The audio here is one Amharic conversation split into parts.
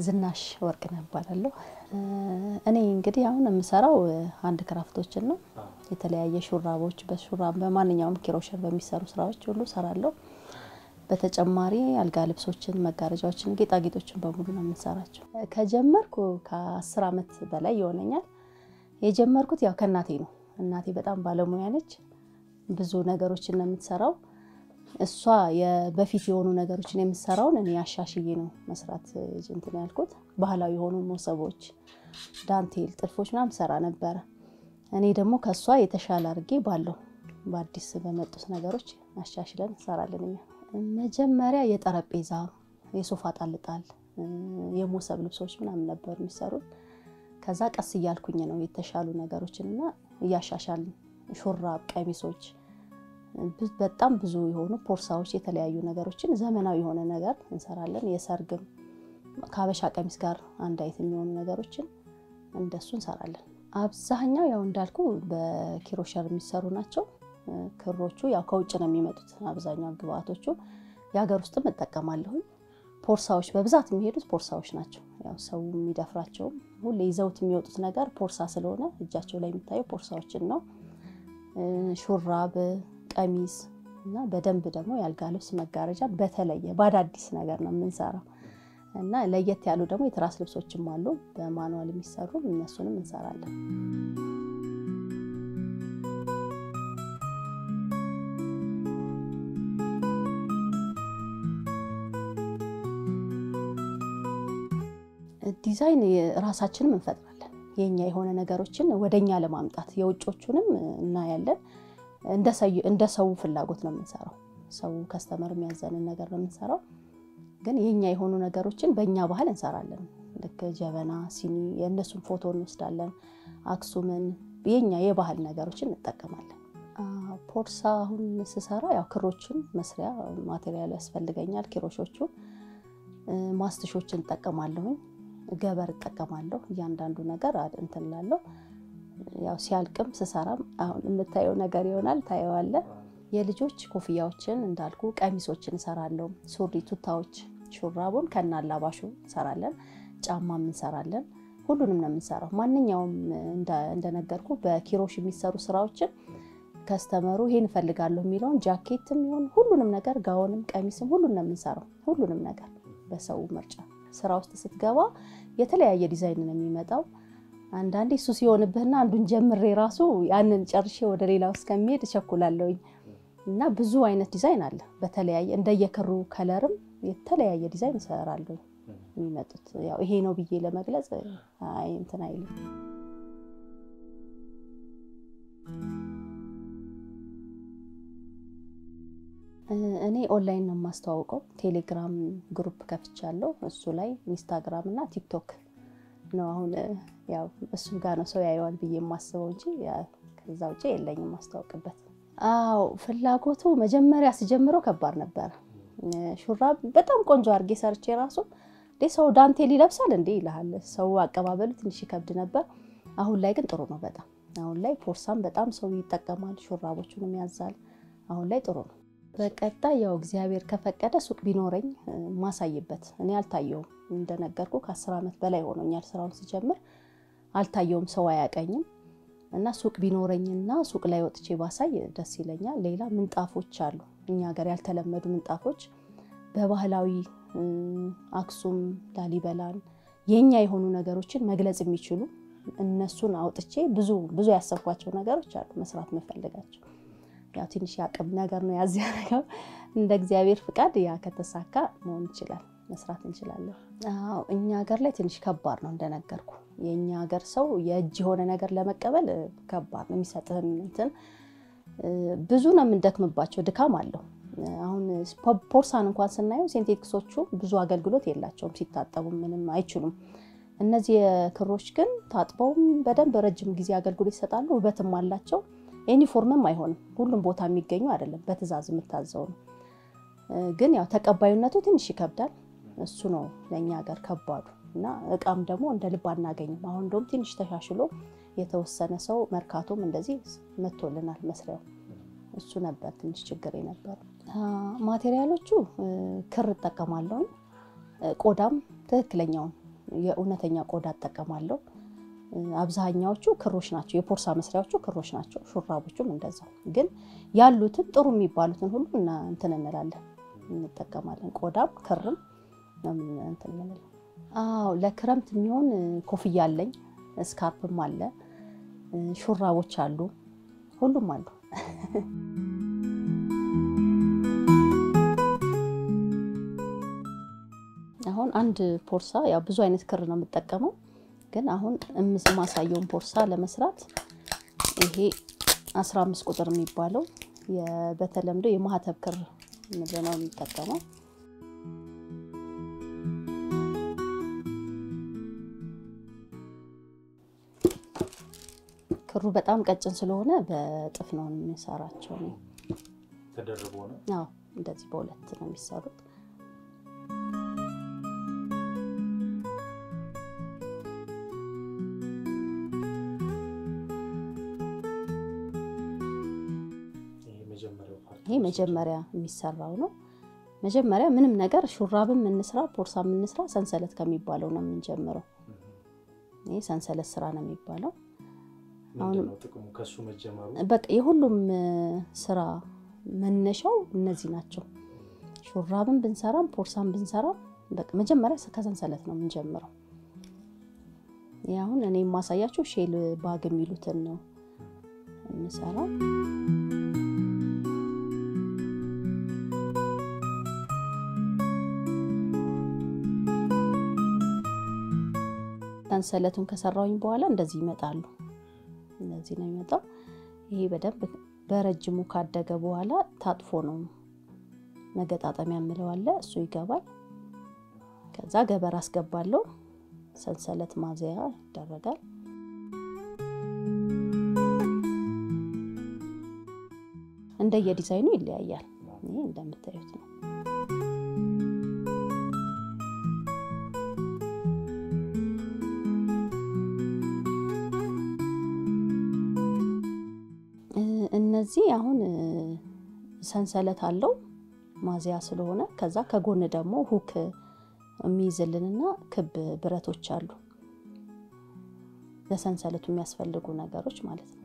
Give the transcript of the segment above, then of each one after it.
ዝናሽ ወርቅነህ እባላለሁ። እኔ እንግዲህ አሁን የምሰራው አንድ ክራፍቶችን ነው። የተለያየ ሹራቦች በሹራብ በማንኛውም ኪሮሸር በሚሰሩ ስራዎች ሁሉ እሰራለሁ። በተጨማሪ አልጋ ልብሶችን፣ መጋረጃዎችን፣ ጌጣጌጦችን በሙሉ ነው የምንሰራቸው። ከጀመርኩ ከአስር ዓመት በላይ ይሆነኛል። የጀመርኩት ያው ከእናቴ ነው። እናቴ በጣም ባለሙያ ነች። ብዙ ነገሮችን ነው የምትሰራው። እሷ በፊት የሆኑ ነገሮችን የምትሰራውን እኔ አሻሽዬ ነው መስራት እንትን ያልኩት። ባህላዊ የሆኑ ሞሰቦች፣ ዳንቴል፣ ጥልፎች ምናምን ሰራ ነበረ። እኔ ደግሞ ከእሷ የተሻለ አድርጌ ባለው በአዲስ በመጡት ነገሮች አሻሽለን እንሰራለን። እኛ መጀመሪያ የጠረጴዛ የሶፋ ጣልጣል፣ የሞሰብ ልብሶች ምናምን ነበር የሚሰሩት። ከዛ ቀስ እያልኩኝ ነው የተሻሉ ነገሮችን እና እያሻሻልን ሹራብ፣ ቀሚሶች በጣም ብዙ የሆኑ ፖርሳዎች፣ የተለያዩ ነገሮችን ዘመናዊ የሆነ ነገር እንሰራለን። የሰርግም ከሀበሻ ቀሚስ ጋር አንድ አይነት የሚሆኑ ነገሮችን እንደሱ እንሰራለን። አብዛኛው ያው እንዳልኩ በኪሮሸር የሚሰሩ ናቸው። ክሮቹ ያው ከውጭ ነው የሚመጡት አብዛኛው ግብአቶቹ። የሀገር ውስጥም እጠቀማለሁኝ። ፖርሳዎች በብዛት የሚሄዱት ፖርሳዎች ናቸው። ያው ሰው የሚደፍራቸውም ሁሌ ይዘውት የሚወጡት ነገር ፖርሳ ስለሆነ እጃቸው ላይ የሚታየው ፖርሳዎችን ነው። ሹራብ ቀሚስ እና በደንብ ደግሞ የአልጋ ልብስ መጋረጃ በተለየ በአዳዲስ ነገር ነው የምንሰራው እና ለየት ያሉ ደግሞ የትራስ ልብሶችም አሉ በማኑዋል የሚሰሩ እነሱንም እንሰራለን። ዲዛይን ራሳችንም እንፈጥራለን። የኛ የሆነ ነገሮችን ወደኛ ለማምጣት የውጮቹንም እናያለን። እንደ ሰው ፍላጎት ነው የምንሰራው። ሰው ከስተመር የሚያዘንን ነገር ነው የምንሰራው። ግን የኛ የሆኑ ነገሮችን በእኛ ባህል እንሰራለን። ልክ ጀበና፣ ሲኒ የእነሱን ፎቶ እንወስዳለን። አክሱምን የኛ የባህል ነገሮችን እንጠቀማለን። ፖርሳ አሁን ስሰራ ያው ክሮችን መስሪያ ማቴሪያል ያስፈልገኛል። ኪሮሾቹ ማስትሾችን እጠቀማለሁኝ። ገበር እጠቀማለሁ። እያንዳንዱ ነገር እንትን እላለሁ። ያው ሲያልቅም ስሰራም አሁን የምታየው ነገር ይሆናል፣ ታየዋለ። የልጆች ኮፍያዎችን እንዳልኩ ቀሚሶችን እሰራለሁ። ሱሪ፣ ቱታዎች፣ ሹራቡን ከነ አላባሹ እንሰራለን። ጫማም እንሰራለን። ሁሉንም ነው የምንሰራው። ማንኛውም እንደነገርኩ በኪሮሽ የሚሰሩ ስራዎችን ከስተመሩ ይሄን እፈልጋለሁ የሚለውን ጃኬትም ይሆን ሁሉንም ነገር ጋውንም፣ ቀሚስም ሁሉን ነው የምንሰራው። ሁሉንም ነገር በሰው ምርጫ ስራ ውስጥ ስትገባ የተለያየ ዲዛይን ነው የሚመጣው። አንዳንዴ እሱ ሲሆንብህና አንዱን ጀምሬ ራሱ ያንን ጨርሼ ወደ ሌላው እስከሚሄድ እቸኩላለሁኝ እና ብዙ አይነት ዲዛይን አለ። በተለያየ እንደየክሩ ከለርም የተለያየ ዲዛይን እሰራለሁ የሚመጡት። ያው ይሄ ነው ብዬ ለመግለጽ እንትን አይልም። እኔ ኦንላይን ነው የማስተዋውቀው። ቴሌግራም ግሩፕ ከፍቻለሁ። እሱ ላይ ኢንስታግራም እና ቲክቶክ ነው አሁን ያው እሱ ጋር ነው ሰው ያየዋል ብዬ የማስበው እንጂ ከዛ ውጭ የለኝም ማስታወቅበት። አዎ ፍላጎቱ መጀመሪያ ስጀምረው ከባድ ነበረ። ሹራብ በጣም ቆንጆ አድርጌ ሰርቼ ራሱ እንዴ ሰው ዳንቴል ይለብሳል እንዴ ይልሃል። ሰው አቀባበሉ ትንሽ ይከብድ ነበር። አሁን ላይ ግን ጥሩ ነው በጣም አሁን ላይ ፖርሳም በጣም ሰው ይጠቀማል። ሹራቦቹንም ያዛል። አሁን ላይ ጥሩ ነው። በቀጣይ ያው እግዚአብሔር ከፈቀደ ሱቅ ቢኖረኝ ማሳይበት። እኔ አልታየውም እንደነገርኩ ከአስር ዓመት በላይ ሆኖኛል ስራውን ሲጀምር አልታየውም፣ ሰው አያቀኝም እና ሱቅ ቢኖረኝና ሱቅ ላይ ወጥቼ ባሳይ ደስ ይለኛል። ሌላ ምንጣፎች አሉ እኛ ሀገር ያልተለመዱ ምንጣፎች በባህላዊ አክሱም፣ ላሊበላን የኛ የሆኑ ነገሮችን መግለጽ የሚችሉ እነሱን አውጥቼ ብዙ ብዙ ያሰብኳቸው ነገሮች አሉ መስራት መፈልጋቸው ያው ትንሽ ያቅም ነገር ነው ያዚያ ነገር እንደ እግዚአብሔር ፍቃድ ያ ከተሳካ መሆን ይችላል፣ መስራት እንችላለን። አዎ እኛ ሀገር ላይ ትንሽ ከባድ ነው እንደነገርኩ። የእኛ ሀገር ሰው የእጅ የሆነ ነገር ለመቀበል ከባድ ነው። የሚሰጥህን እንትን ብዙ ነው የምንደክምባቸው፣ ድካም አለው። አሁን ፖርሳን እንኳን ስናየው ሴንቴቲክሶቹ ብዙ አገልግሎት የላቸውም፣ ሲታጠቡ ምንም አይችሉም። እነዚህ ክሮች ግን ታጥበውም በደንብ ረጅም ጊዜ አገልግሎት ይሰጣሉ፣ ውበትም አላቸው። ዩኒፎርምም አይሆንም። ሁሉም ቦታ የሚገኙ አይደለም፣ በትዕዛዝ የምታዘው ነው። ግን ያው ተቀባዩነቱ ትንሽ ይከብዳል። እሱ ነው ለእኛ ሀገር ከባዱ እና እቃም ደግሞ እንደ ልብ አናገኝም። አሁን እንደውም ትንሽ ተሻሽሎ የተወሰነ ሰው መርካቶም እንደዚህ መቶልናል መስሪያው። እሱ ነበር ትንሽ ችግር የነበረ። ማቴሪያሎቹ ክር እጠቀማለሁኝ፣ ቆዳም ትክክለኛውን የእውነተኛ ቆዳ እጠቀማለሁ። አብዛኛዎቹ ክሮች ናቸው፣ የፖርሳ መስሪያዎቹ ክሮች ናቸው። ሹራቦቹም እንደዛው። ግን ያሉትን ጥሩ የሚባሉትን ሁሉ እና እንትን እንላለን እንጠቀማለን። ቆዳም ክርም ነው እንትን የምንለው። አዎ ለክረምት የሚሆን ኮፍያ አለኝ፣ ስካርፕም አለ፣ ሹራቦች አሉ፣ ሁሉም አሉ። አሁን አንድ ፖርሳ ያው ብዙ አይነት ክር ነው የምጠቀመው፣ ግን አሁን እምስ ማሳየውን ፖርሳ ለመስራት ይሄ 15 ቁጥር የሚባለው በተለምዶ የማህተብ ክር ምንድን ነው የምጠቀመው። ክሩ በጣም ቀጭን ስለሆነ በእጥፍ ነው የሚሰራቸው። ተደርቦ ነው። አዎ እንደዚህ በሁለት ነው የሚሰሩት። ይሄ መጀመሪያ የሚሰራው ነው። መጀመሪያ ምንም ነገር ሹራብም እንስራ ፖርሳ የምንስራ ሰንሰለት ከሚባለው ነው የምንጀምረው። ይሄ ሰንሰለት ስራ ነው የሚባለው። ጥቅሙ ከሱ መጀመሩ በቃ የሁሉም ስራ መነሻው እነዚህ ናቸው። ሹራብን ብንሰራም ፖርሳን ብንሰራም በቃ መጀመሪያ ከሰንሰለት ነው የምንጀምረው። ይህ አሁን እኔ የማሳያቸው ሼል ባግ የሚሉትን ነው የምሰራው። ሰንሰለቱን ከሰራውኝ በኋላ እንደዚህ ይመጣሉ። እንደዚህ ነው የሚመጣው። ይሄ በደንብ በረጅሙ ካደገ በኋላ ታጥፎ ነው መገጣጠሚያ የምለው አለ፣ እሱ ይገባል። ከዛ ገበር አስገባለሁ። ሰንሰለት ማዘያ ይደረጋል። እንደየዲዛይኑ ይለያያል። ይሄ እንደምታዩት ነው። እነዚህ አሁን ሰንሰለት አለው ማዚያ ስለሆነ፣ ከዛ ከጎን ደግሞ ሁክ የሚይዝልንና ክብ ብረቶች አሉ ለሰንሰለቱ የሚያስፈልጉ ነገሮች ማለት ነው።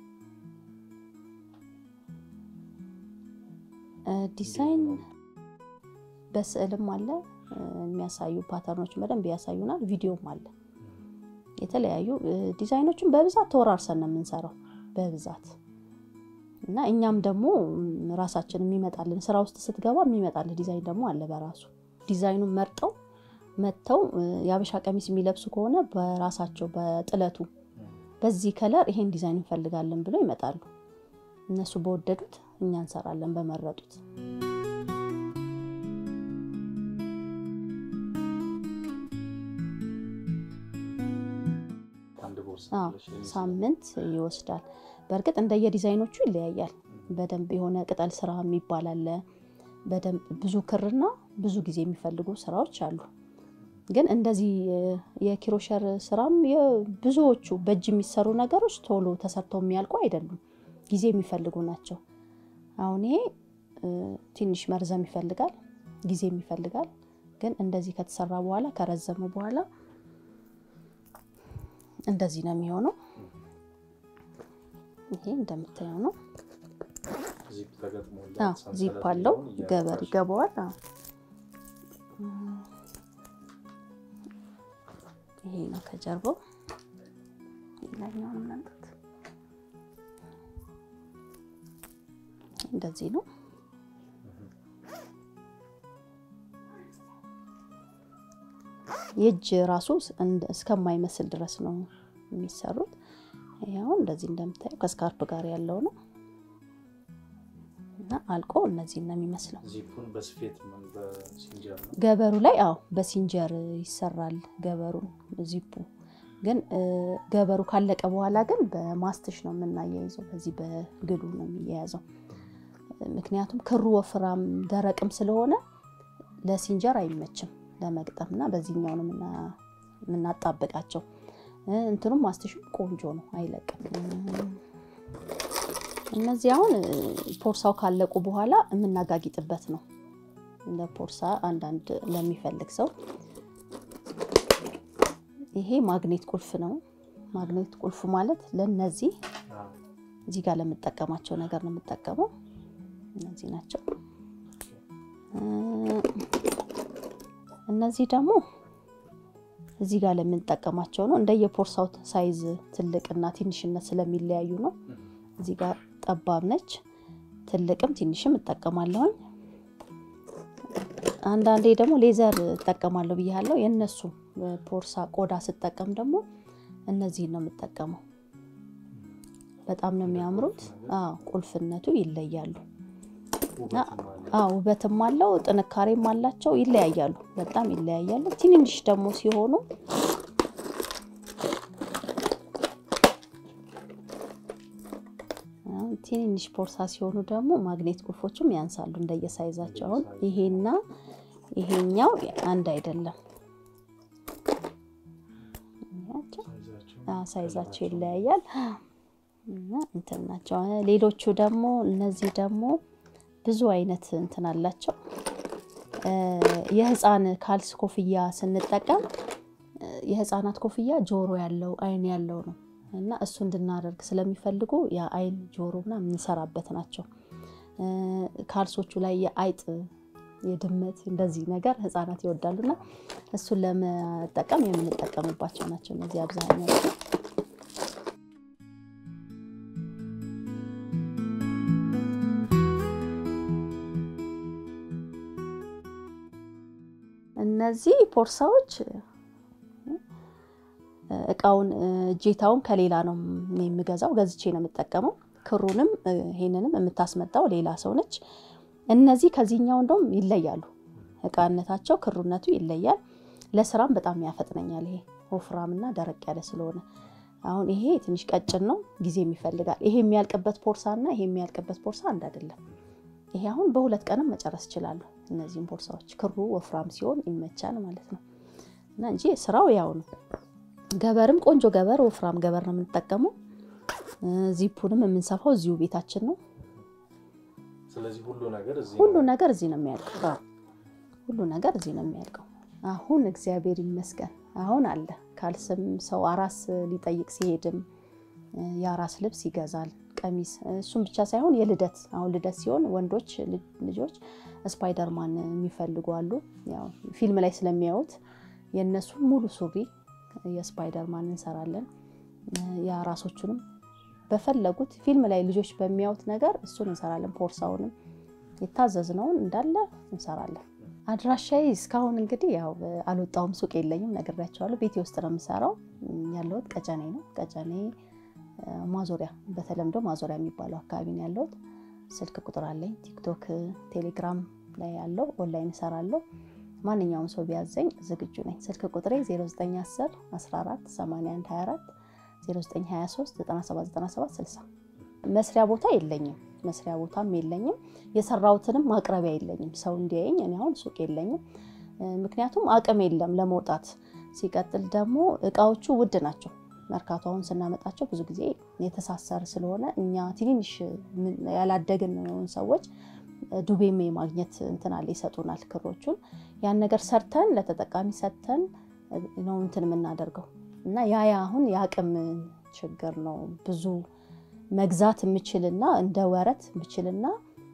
ዲዛይን በስዕልም አለ የሚያሳዩ ፓተርኖች በደንብ ያሳዩናል። ቪዲዮም አለ። የተለያዩ ዲዛይኖችን በብዛት ተወራርሰን ነው የምንሰራው በብዛት እና እኛም ደግሞ ራሳችን የሚመጣልን ስራ ውስጥ ስትገባ የሚመጣልን ዲዛይን ደግሞ አለ በራሱ ዲዛይኑን መርጠው መጥተው የአበሻ ቀሚስ የሚለብሱ ከሆነ በራሳቸው በጥለቱ በዚህ ከለር ይሄን ዲዛይን እንፈልጋለን ብለው ይመጣሉ። እነሱ በወደዱት እኛ እንሰራለን በመረጡት። ሳምንት ይወስዳል። በእርግጥ እንደየዲዛይኖቹ ይለያያል። በደንብ የሆነ ቅጠል ስራ የሚባል አለ። በደንብ ብዙ ክርና ብዙ ጊዜ የሚፈልጉ ስራዎች አሉ። ግን እንደዚህ የኪሮሸር ስራም ብዙዎቹ በእጅ የሚሰሩ ነገሮች ቶሎ ተሰርተው የሚያልቁ አይደሉም፣ ጊዜ የሚፈልጉ ናቸው። አሁን ይሄ ትንሽ መርዘም ይፈልጋል፣ ጊዜም ይፈልጋል። ግን እንደዚህ ከተሰራ በኋላ ከረዘመ በኋላ እንደዚህ ነው የሚሆነው። ይሄ እንደምታየው ነው። ዚፕ አለው፣ ገበር ይገባዋል። ይሄ ነው ከጀርባው። ሌላኛውን መምጣት እንደዚህ ነው። የእጅ ራሱ እስከማይመስል ድረስ ነው የሚሰሩት። ይኸው እንደዚህ እንደምታየው ከስካርፕ ጋር ያለው ነው እና አልቆ እነዚህ ነው የሚመስለው። ገበሩ ላይ አዎ በሲንጀር ይሰራል። ገበሩን ዚፑ ግን ገበሩ ካለቀ በኋላ ግን በማስትሽ ነው የምናያይዘው። በዚህ በግሉ ነው የሚያያዘው። ምክንያቱም ክሩ ወፍራም ደረቅም ስለሆነ ለሲንጀር አይመችም ለመግጠም እና በዚህኛው ነው የምናጣብቃቸው። እንትኑም ማስትሹ ቆንጆ ነው፣ አይለቅም። እነዚህ አሁን ፖርሳው ካለቁ በኋላ የምናጋጊጥበት ነው። እንደ ፖርሳ አንዳንድ ለሚፈልግ ሰው ይሄ ማግኔት ቁልፍ ነው። ማግኔት ቁልፍ ማለት ለነዚህ አዎ። እዚህ ጋር ለምጠቀማቸው ነገር ነው የምጠቀመው። እነዚህ ናቸው። እ፣ እነዚህ ደግሞ እዚህ ጋር ለምንጠቀማቸው ነው። እንደየፖርሳው ሳይዝ ትልቅና ትንሽነት ስለሚለያዩ ነው። እዚህ ጋር ጠባብ ነች፣ ትልቅም ትንሽም እጠቀማለሁኝ። አንዳንዴ ደግሞ ሌዘር እጠቀማለሁ ብያለሁ። የእነሱ ፖርሳ ቆዳ ስጠቀም ደግሞ እነዚህን ነው የምጠቀመው። በጣም ነው የሚያምሩት። አዎ ቁልፍነቱ ይለያሉ። ውበትም አለ። አዎ ውበትም አለው፣ ጥንካሬም አላቸው። ይለያያሉ፣ በጣም ይለያያሉ። ትንንሽ ደግሞ ሲሆኑ አሁን ትንንሽ ፖርሳ ሲሆኑ ደግሞ ማግኔት ቁልፎቹም ያንሳሉ እንደየሳይዛቸው። አሁን ይሄና ይሄኛው አንድ አይደለም፣ ያቸው ሳይዛቸው አዎ፣ ሳይዛቸው ይለያያል እና እንትን ናቸው። ሌሎቹ ደግሞ እነዚህ ደግሞ ብዙ አይነት እንትን አላቸው። እ፣ የህፃን ካልስ ኮፍያ ስንጠቀም እ፣ የህፃናት ኮፍያ ጆሮ ያለው አይን ያለው ነው እና እሱ እንድናደርግ ስለሚፈልጉ የአይን ጆሮ ምናምን የምንሰራበት ናቸው። እ፣ ካልሶቹ ላይ የአይጥ የድመት እንደዚህ ነገር ህፃናት ይወዳሉና እሱን ለመጠቀም የምንጠቀምባቸው ናቸው እነዚህ አብዛኛው እነዚህ ፖርሳዎች እቃውን እጄታውን ከሌላ ነው እኔ የምገዛው፣ ገዝቼ ነው የምጠቀመው። ክሩንም ይሄንንም የምታስመጣው ሌላ ሰው ነች። እነዚህ ከዚህኛው እንደውም ይለያሉ፣ እቃነታቸው ክሩነቱ ይለያል። ለስራም በጣም ያፈጥነኛል። ይሄ ወፍራምና ደረቅ ያለ ስለሆነ አሁን ይሄ ትንሽ ቀጭን ነው፣ ጊዜም ይፈልጋል። ይሄ የሚያልቅበት ፖርሳ እና ይሄ የሚያልቅበት ፖርሳ አንድ አይደለም። ይሄ አሁን በሁለት ቀንም መጨረስ እችላለሁ። እነዚህም ፖርሳዎች ክሩ ወፍራም ሲሆን ይመቻል ማለት ነው እና እንጂ ስራው ያው ነው። ገበርም ቆንጆ ገበር ወፍራም ገበር ነው የምንጠቀመው። ዚፑንም የምንሰፋው እዚሁ ቤታችን ነው። ስለዚህ ሁሉ ነገር እዚህ ሁሉ ነው። ነገር እዚህ ነው የሚያልቀው። ሁሉ ነገር እዚህ ነው የሚያልቀው። አሁን እግዚአብሔር ይመስገን አሁን አለ። ካልስም ሰው አራስ ሊጠይቅ ሲሄድም የአራስ ልብስ ይገዛል፣ ቀሚስ። እሱም ብቻ ሳይሆን የልደት አሁን ልደት ሲሆን ወንዶች ልጅ- ልጆች ስፓይደርማን የሚፈልጉ አሉ። ያው ፊልም ላይ ስለሚያዩት የእነሱ ሙሉ ሱሪ የስፓይደርማን እንሰራለን። የአራሶቹንም በፈለጉት ፊልም ላይ ልጆች በሚያዩት ነገር እሱን እንሰራለን። ፖርሳውንም የታዘዝነውን እንዳለ እንሰራለን። አድራሻዬ እስካሁን እንግዲህ ያው አልወጣሁም፣ ሱቅ የለኝም፣ ነግሬያቸዋለሁ። ቤቴ ውስጥ ነው የምሰራው። ያለሁት ቀጨኔ ነው። ቀጨኔ እ፣ ማዞሪያ በተለምዶ ማዞሪያ የሚባለው አካባቢ ነው ያለሁት። ስልክ ቁጥር አለኝ። ቲክቶክ፣ ቴሌግራም ላይ ያለው ኦንላይን እሰራለሁ። ማንኛውም ሰው ቢያዘኝ ዝግጁ ነኝ። ስልክ ቁጥሬ 0910 14 81 24 0923 97 97 60 መስሪያ ቦታ የለኝም። መስሪያ ቦታም የለኝም። የሰራሁትንም ማቅረቢያ የለኝም። ሰው እንዲያየኝ እኔ አሁን ሱቅ የለኝም። እ፣ ምክንያቱም አቅም የለም ለመውጣት። ሲቀጥል ደግሞ እቃዎቹ ውድ ናቸው። መርካቶ አሁን ስናመጣቸው ብዙ ጊዜ የተሳሰረ ስለሆነ እኛ ትንንሽ ምን- ያላደግን ሰዎች ዱቤም የማግኘት እንትን አለ ይሰጡናል ክሮቹን ያን ነገር ሰርተን ለተጠቃሚ ሰጥተን ነው እንትን የምናደርገው እና ያ ያ አሁን የአቅም ችግር ነው። ብዙ መግዛት የምችልና እንደ ወረት ብችልና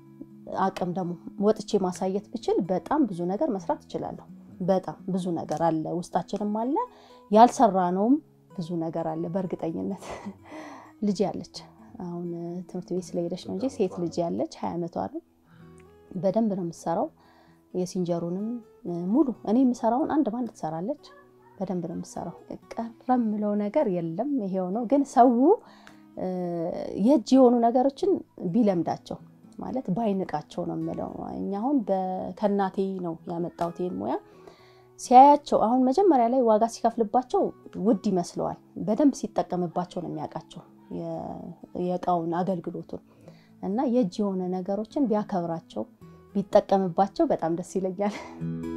አቅም ደግሞ ወጥቼ ማሳየት ብችል በጣም ብዙ ነገር መስራት እችላለሁ። በጣም ብዙ ነገር አለ፣ ውስጣችንም አለ፣ ያልሰራነውም ብዙ ነገር አለ። በእርግጠኝነት ልጅ ያለች አሁን ትምህርት ቤት ስለሄደች ነው እንጂ ሴት ልጅ ያለች ሀያ ዓመቷ ነው። በደንብ ነው የምትሰራው። የሲንጀሩንም ሙሉ እኔ የምሰራውን አንድ ባንድ ትሰራለች። በደንብ ነው የምትሰራው። ቀረ የምለው ነገር የለም። ይሄው ነው ግን ሰው እ፣ የእጅ የሆኑ ነገሮችን ቢለምዳቸው ማለት ባይንቃቸው ነው የምለው። እኛ አሁን በ- ከእናቴ ነው ያመጣሁት ይሄን ሙያ ሲያያቸው አሁን መጀመሪያ ላይ ዋጋ ሲከፍልባቸው ውድ ይመስለዋል። በደንብ ሲጠቀምባቸው ነው የሚያውቃቸው የ- የእቃውን አገልግሎቱን እና የእጅ የሆነ ነገሮችን ቢያከብራቸው ቢጠቀምባቸው በጣም ደስ ይለኛል።